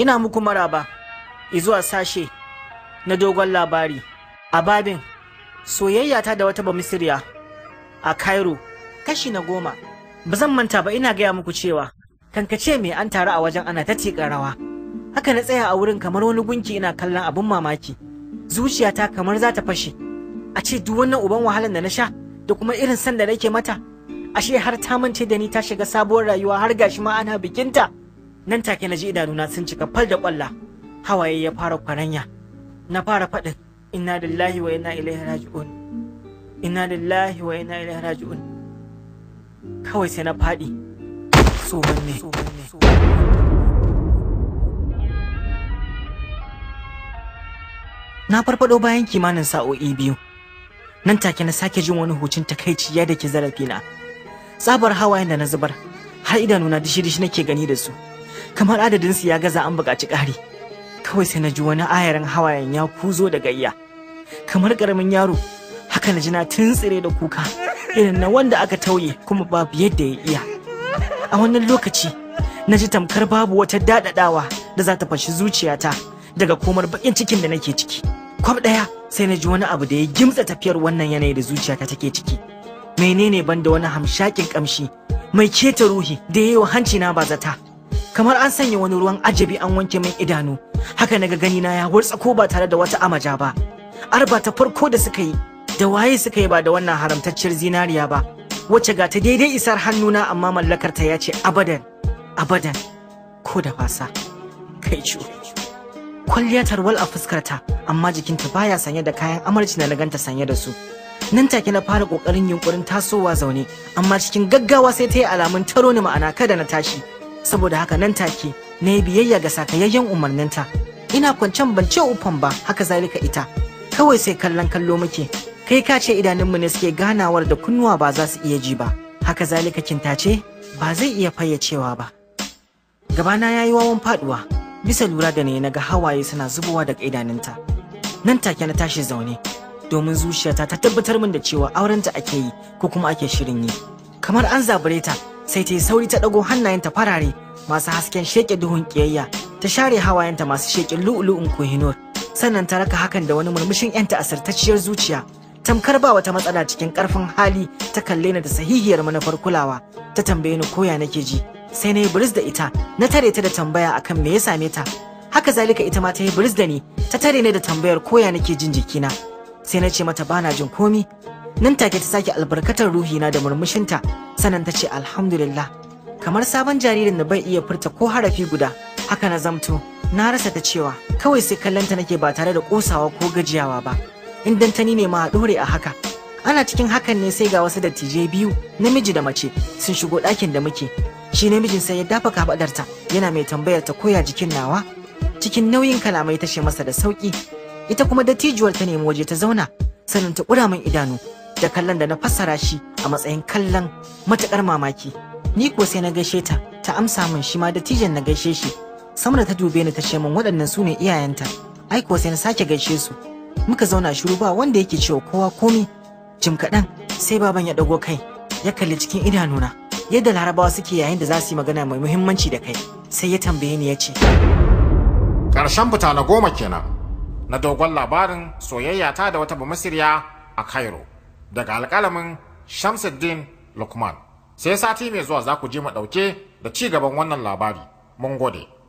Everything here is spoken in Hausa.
Ina muku maraba izuwa sashe na dogon labari a babin soyayya ta da wata bamisiriya a Cairo kashi na goma. Ba zan manta ba ina gaya muku cewa kankace mai an taru a wajen ana ta tiƙa rawa. Haka na tsaya a wurin kamar wani gunki ina kallon abin mamaki. Zuciyata kamar za ta fashe. A ce duk wannan uban wahalan da na sha da kuma irin san da nake mata. Ashe har ta mance da ni ta shiga sabuwar rayuwa har gashi ma ana bikinta. Nan take na ji idanuna sun cika fal da kwalla. Hawaye ya fara kwaranya. Na fara faɗin inna lillahi wa inna ilaihi raji'un. Inna lillahi wa inna ilaihi raji'un. Kawai sai na faɗi. Tsohon ne. Na farfado bayan kimanin sa'o'i biyu. Nan take na sake jin wani hucin takaici ya dake zarafina. Tsabar hawayen da na zubar har idanuna dishi-dishi nake gani da su. Kamar adadin su ya gaza an buƙaci ƙari. Kawai sai na ji wani ayarin hawayen ya kuzo da gayya. Kamar ƙaramin yaro haka na ji na tuntsire da kuka irin na wanda aka tauye kuma babu yadda ya iya. A wannan lokaci na ji tamkar babu wata daɗaɗawa da za ta fashi zuciyata daga komar baƙin cikin da nake ciki. Kwab ɗaya sai na ji wani abu da ya gimtsa tafiyar wannan yanayi da zuciyata take ciki. Menene ban da wani hamshakin ƙamshi mai keta ruhi da ya yi wa hanci na ba zata. Kamar an sanya wani ruwan ajabi an wanke min idanu, haka naga gani na ya ko ba tare da wata amaja ba. Arba ta farko da suka yi, da waye suka yi ba da wannan haramtacciyar zinariya ba, wacce ga ta daidai isar hannuna amma mallakarta ya ce abadan, abadan, ko da fasa, kai ciwo. kwalliya tarwal a fuskarta amma jikinta baya sanye da kayan amarci na ganta sanye da su nan take na fara kokarin yunkurin tasowa zaune amma cikin gaggawa sai ta yi alamun taro ni ma'ana kada na tashi saboda haka nan take na yi biyayya ga sakayayyen umarninta ina kwancen ban ce ufan ba haka zalika ita kawai sai kallon kallo muke kai ka ce idanunmu ne suke ganawar da kunnuwa ba za su iya ji ba haka zalika kintace ba zai iya fayyacewa ba gabana ya yi wawan faduwa bisa lura da ne na ga hawaye suna zubowa daga idanunta nan take na tashi zaune domin zuciyata ta tabbatar min da cewa aurenta ake yi ko kuma ake shirin yi kamar an zabure ta sai ta yi sauri ta ɗago hannayenta farare masu hasken sheke duhun ƙiyayya ta share hawayenta masu sheƙin lu'ulu'un kohinor sannan ta raka hakan da wani murmushin yanta asirtacciyar zuciya tamkar ba wata matsala cikin ƙarfin hali ta kalle ni da sahihiyar manufar kulawa ta tambaye ni koya nake ji sai na yi biris da ita na tare ta da tambaya akan me ya same ta haka zalika ita ma ta yi biris da ni ta tare ni da tambayar koya nake jin jikina sai na ce mata bana jin komi nan take ta sake albarkatar ruhina da murmushinta sannan ta ce alhamdulillah kamar sabon jaririn da bai iya furta ko harafi guda haka na zamto na rasa ta cewa kawai sai kallonta nake ba tare da kosawa ko gajiyawa ba in dantani ne ma a dore a haka ana cikin hakan ne sai ga wasu dattijai biyu namiji da mace sun shigo ɗakin da muke shi namijin sai ya dafa kafadarta yana mai tambayar ta koya jikin nawa cikin nauyin kalamai ta ce masa da sauki ita kuma dattijuwar ta nemi waje ta zauna sannan ta kura min idanu da kallon da na fassara shi a matsayin kallon matukar mamaki ni ko sai na gaishe ta ta amsa min shi ma dattijan na gaishe shi samra ta dube ni ta ce min waɗannan su ne iyayenta ai ko sai na sake gaishe su muka zauna shiru ba wanda yake cewa kowa komi jim kaɗan sai baban ya ɗago kai ya kalli cikin idanuna yadda larabawa suke yayin da za su yi magana mai muhimmanci da kai sai ya tambaye ni ya ce ƙarshen fita na goma kenan na dogon labarin soyayya ta da wata bamasirya a cairo daga alƙalamin shamsuddin lukman sai sati mai zuwa za ku je mu ɗauke da ci gaban wannan labari mun gode